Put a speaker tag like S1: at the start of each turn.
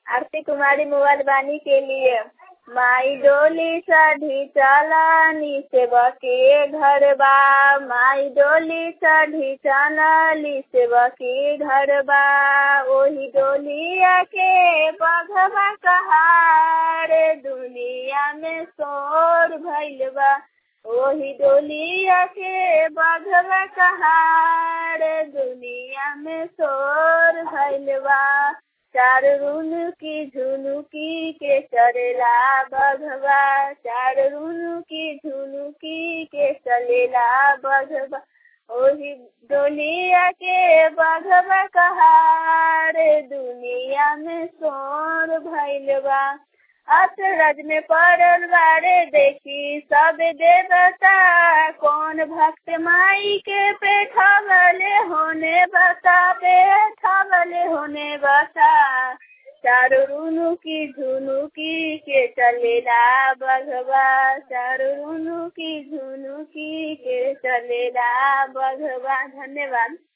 S1: आरती कुमारी mobile बानी के लिए माई डोली चढ़ी चलनी सेवके घर बा माई डोली चढ़ी चलनी सेवके घर बा ओही डोलिया के बघवा कहार दुनिया में शोर भइल बा ओही डोलिया के बघवा कहार दुनिया में शोर भइल बा चार रुनुकी झुनुकी के चलेला बघवा चार रुनुकी झुनुकी के चलेला बघवा ओही डोलिया के बघवा कहार दुनिया में शोर भइल बा अचरज में पड़ल बारे देखी सब देवता कौन भक्त माई के पेठवले होने बता पेठवले होने बता चारू रुनु की झुनु की के चलेला बघवा चारू रुनु की झुनु की के चलेला बघवा धन्यवाद